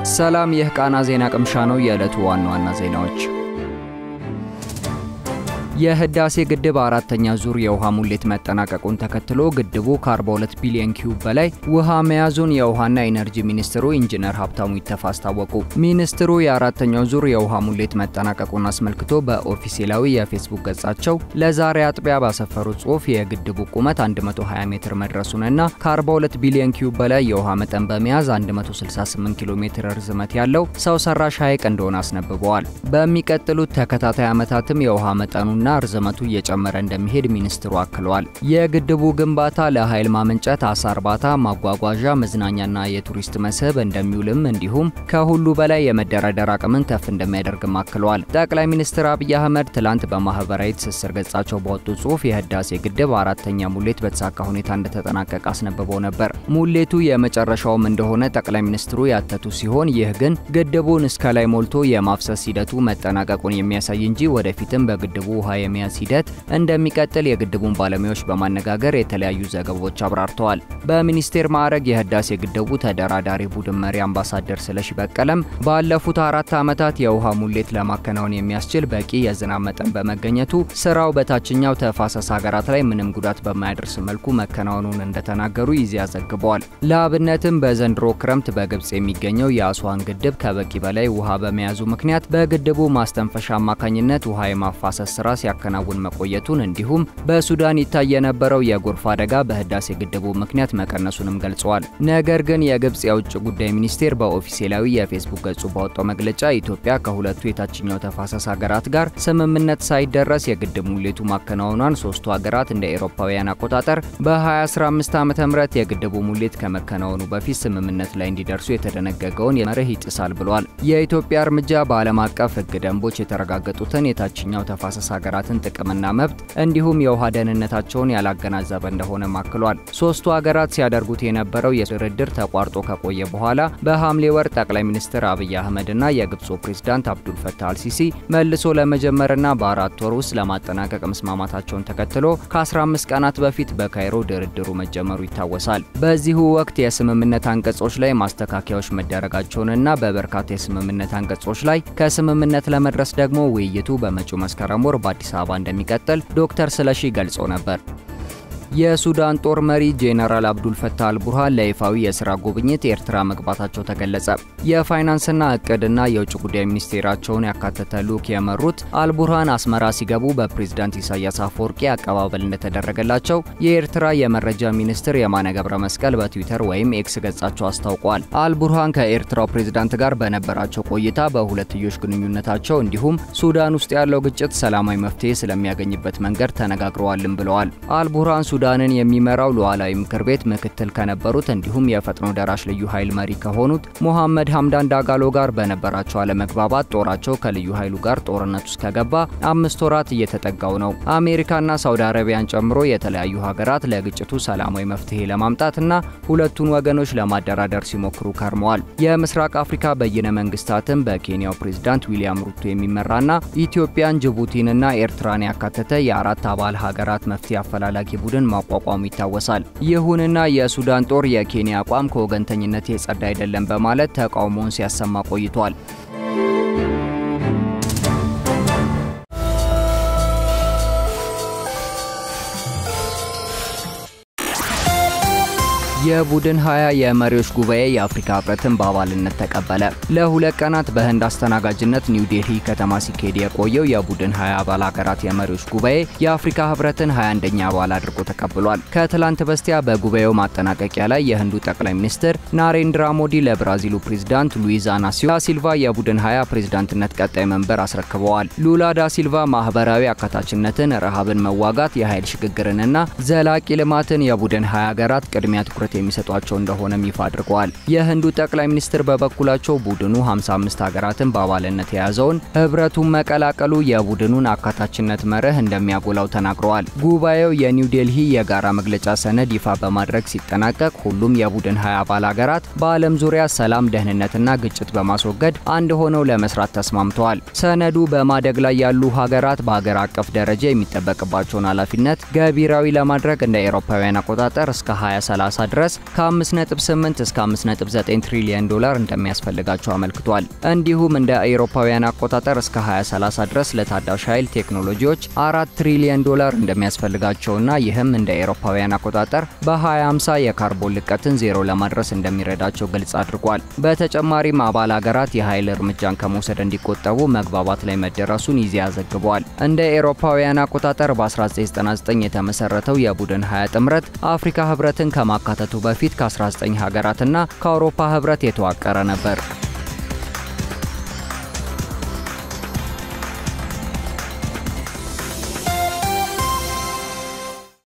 ሰላም፣ ይህ ቃና ዜና ቅምሻ ነው። የዕለቱ ዋና ዋና ዜናዎች የህዳሴ ግድብ አራተኛ ዙር የውሃ ሙሌት መጠናቀቁን ተከትሎ ግድቡ ከ42 ቢሊዮን ኪዩብ በላይ ውሃ መያዙን የውሃና ኢነርጂ ሚኒስትሩ ኢንጂነር ሀብታሙ ይተፋ አስታወቁ። ሚኒስትሩ የአራተኛው ዙር የውሃ ሙሌት መጠናቀቁን አስመልክቶ በኦፊሴላዊ የፌስቡክ ገጻቸው ለዛሬ አጥቢያ ባሰፈሩት ጽሑፍ የግድቡ ቁመት 120 ሜትር መድረሱንና ከ42 ቢሊዮን ኪዩብ በላይ የውሃ መጠን በመያዝ 168 ኪሎ ሜትር ርዝመት ያለው ሰው ሰራሽ ሐይቅ እንደሆነ አስነብበዋል። በሚቀጥሉት ተከታታይ ዓመታትም የውሃ መጠኑና ርዝመቱ እየጨመረ እንደሚሄድ ሚኒስትሩ አክለዋል። የግድቡ ግንባታ ለኃይል ማመንጨት፣ አሳ እርባታ፣ ማጓጓዣ፣ መዝናኛና የቱሪስት መስህብ እንደሚውልም እንዲሁም ከሁሉ በላይ የመደራደር አቅምን ከፍ እንደሚያደርግም አክለዋል። ጠቅላይ ሚኒስትር አብይ አህመድ ትላንት በማህበራዊ ትስስር ገጻቸው ባወጡት ጽሑፍ የህዳሴ ግድብ አራተኛ ሙሌት በተሳካ ሁኔታ እንደተጠናቀቀ አስነብበው ነበር። ሙሌቱ የመጨረሻውም እንደሆነ ጠቅላይ ሚኒስትሩ ያተቱ ሲሆን ይህ ግን ግድቡን እስከ ላይ ሞልቶ የማፍሰስ ሂደቱ መጠናቀቁን የሚያሳይ እንጂ ወደፊትም በግድቡ ውሃ የመያዝ ሂደት እንደሚቀጥል የግድቡን ባለሙያዎች በማነጋገር የተለያዩ ዘገባዎች አብራርተዋል። በሚኒስቴር ማዕረግ የህዳሴ ግድቡ ተደራዳሪ ቡድን መሪ አምባሳደር ስለሺ በቀለም ባለፉት አራት ዓመታት የውሃ ሙሌት ለማከናወን የሚያስችል በቂ የዝናብ መጠን በመገኘቱ ስራው በታችኛው ተፋሰስ ሀገራት ላይ ምንም ጉዳት በማያደርስ መልኩ መከናወኑን እንደተናገሩ ይዚያ ዘግበዋል። ለአብነትም በዘንድሮ ክረምት በግብጽ የሚገኘው የአስዋን ግድብ ከበቂ በላይ ውሃ በመያዙ ምክንያት በግድቡ ማስተንፈሻ አማካኝነት ውሃ የማፋሰስ ስራ ሲያከናውን መቆየቱን እንዲሁም በሱዳን ይታይ የነበረው የጎርፍ አደጋ በህዳሴ ግድቡ ምክንያት መቀነሱንም ገልጸዋል። ነገር ግን የግብጽ የውጭ ጉዳይ ሚኒስቴር በኦፊሴላዊ የፌስቡክ ገጹ ባወጣው መግለጫ ኢትዮጵያ ከሁለቱ የታችኛው ተፋሰስ ሀገራት ጋር ስምምነት ሳይደረስ የግድብ ሙሌቱ ማከናወኗን ሶስቱ ሀገራት እንደ ኤሮፓውያን አቆጣጠር በ2015 ዓ ም የግድቡ ሙሌት ከመከናወኑ በፊት ስምምነት ላይ እንዲደርሱ የተደነገገውን መርህ ይጥሳል ብሏል። የኢትዮጵያ እርምጃ በዓለም አቀፍ ህግ ደንቦች የተረጋገጡትን የታችኛው ተፋሰስ ሀገራትን ጥቅምና መብት እንዲሁም የውሃ ደህንነታቸውን ያላገናዘበ እንደሆነ ማክሏል። ሶስቱ ሀገራት ሲያደርጉት የነበረው የድርድር ተቋርጦ ከቆየ በኋላ በሐምሌ ወር ጠቅላይ ሚኒስትር አብይ አህመድና የግብፁ ፕሬዝዳንት አብዱል ፈታህ አልሲሲ መልሶ ለመጀመርና በአራት ወር ውስጥ ለማጠናቀቅ መስማማታቸውን ተከትሎ ከ15 ቀናት በፊት በካይሮ ድርድሩ መጀመሩ ይታወሳል። በዚሁ ወቅት የስምምነት አንቀጾች ላይ ማስተካከያዎች መደረጋቸውንና በበርካታ የስምምነት አንቀጾች ላይ ከስምምነት ለመድረስ ደግሞ ውይይቱ በመጪው መስከረም ወር በአዲስ አበባ እንደሚቀጥል ዶክተር ስለሺ ገልጾ ነበር። የሱዳን ጦር መሪ ጄኔራል አብዱል ፈታህ አልቡርሃን ለይፋዊ የስራ ጉብኝት ኤርትራ መግባታቸው ተገለጸ። የፋይናንስና እቅድና የውጭ ጉዳይ ሚኒስቴራቸውን ያካተተ ልዑክ የመሩት አልቡርሃን አስመራ ሲገቡ በፕሬዝዳንት ኢሳያስ አፈወርቂ አቀባበል እንደተደረገላቸው የኤርትራ የመረጃ ሚኒስትር የማነ ገብረ መስቀል በትዊተር ወይም ኤክስ ገጻቸው አስታውቋል። አልቡርሃን ከኤርትራው ፕሬዝዳንት ጋር በነበራቸው ቆይታ በሁለትዮሽ ግንኙነታቸው እንዲሁም ሱዳን ውስጥ ያለው ግጭት ሰላማዊ መፍትሄ ስለሚያገኝበት መንገድ ተነጋግረዋልም ብለዋል። አልቡርሃን ሱዳንን የሚመራው ሉዓላዊ ምክር ቤት ምክትል ከነበሩት እንዲሁም የፈጥኖ ደራሽ ልዩ ኃይል መሪ ከሆኑት ሞሐመድ ሐምዳን ዳጋሎ ጋር በነበራቸው አለመግባባት ጦራቸው ከልዩ ኃይሉ ጋር ጦርነት ውስጥ ከገባ አምስት ወራት እየተጠጋው ነው። አሜሪካና ሳውዲ አረቢያን ጨምሮ የተለያዩ ሀገራት ለግጭቱ ሰላማዊ መፍትሄ ለማምጣትና ሁለቱን ወገኖች ለማደራደር ሲሞክሩ ከርመዋል። የምስራቅ አፍሪካ በይነ መንግስታትም በኬንያው ፕሬዝዳንት ዊሊያም ሩቶ የሚመራና ኢትዮጵያን፣ ጅቡቲንና ኤርትራን ያካተተ የአራት አባል ሀገራት መፍትሄ አፈላላጊ ቡድን ማቋቋሙ ይታወሳል። ይሁንና የሱዳን ጦር የኬንያ አቋም ከወገንተኝነት የጸዳ አይደለም በማለት ተቃውሞውን ሲያሰማ ቆይቷል። የቡድን ሀያ የመሪዎች ጉባኤ የአፍሪካ ህብረትን በአባልነት ተቀበለ። ለሁለት ቀናት በህንድ አስተናጋጅነት ኒው ዴልሂ ከተማ ሲካሄድ የቆየው የቡድን ሀያ አባል ሀገራት የመሪዎች ጉባኤ የአፍሪካ ህብረትን 21ኛ አባል አድርጎ ተቀብሏል። ከትላንት በስቲያ በጉባኤው ማጠናቀቂያ ላይ የህንዱ ጠቅላይ ሚኒስትር ናሬንድራ ሞዲ ለብራዚሉ ፕሬዝዳንት ሉዊዝ ኢናሲዮ ሲልቫ የቡድን ሀያ ፕሬዝዳንትነት ቀጣይ መንበር አስረክበዋል። ሉላ ዳ ሲልቫ ማህበራዊ አካታችነትን፣ ረሃብን መዋጋት፣ የኃይል ሽግግርንና ዘላቂ ልማትን የቡድን ሀያ ሀገራት ቅድሚያ ትኩረት የሚሰጧቸው እንደሆነም ይፋ አድርገዋል። የህንዱ ጠቅላይ ሚኒስትር በበኩላቸው ቡድኑ 55 ሀገራትን በአባልነት የያዘውን ህብረቱን መቀላቀሉ የቡድኑን አካታችነት መርህ እንደሚያጎላው ተናግረዋል። ጉባኤው የኒው ዴልሂ የጋራ መግለጫ ሰነድ ይፋ በማድረግ ሲጠናቀቅ ሁሉም የቡድን 20 አባል ሀገራት በዓለም ዙሪያ ሰላም፣ ደህንነትና ግጭት በማስወገድ አንድ ሆነው ለመስራት ተስማምተዋል። ሰነዱ በማደግ ላይ ያሉ ሀገራት በሀገር አቀፍ ደረጃ የሚጠበቅባቸውን ኃላፊነት ገቢራዊ ለማድረግ እንደ አውሮፓውያን አቆጣጠር እስከ 2030 ድረስ ለመድረስ ከ5.8 እስከ 5.9 ትሪሊየን ዶላር እንደሚያስፈልጋቸው አመልክቷል። እንዲሁም እንደ አውሮፓውያን አቆጣጠር እስከ 2030 ድረስ ለታዳሽ ኃይል ቴክኖሎጂዎች 4 ትሪሊየን ዶላር እንደሚያስፈልጋቸውና ይህም እንደ አውሮፓውያን አቆጣጠር በ2050 የካርቦን ልቀትን ዜሮ ለማድረስ እንደሚረዳቸው ግልጽ አድርጓል። በተጨማሪም አባል ሀገራት የኃይል እርምጃን ከመውሰድ እንዲቆጠቡ መግባባት ላይ መደረሱን ይዚያ ዘግቧል። እንደ አውሮፓውያን አቆጣጠር በ1999 የተመሰረተው የቡድን 20 ጥምረት አፍሪካ ህብረትን ከማካተቱ በፊት ከ19 ሀገራትና ከአውሮፓ ህብረት የተዋቀረ ነበር።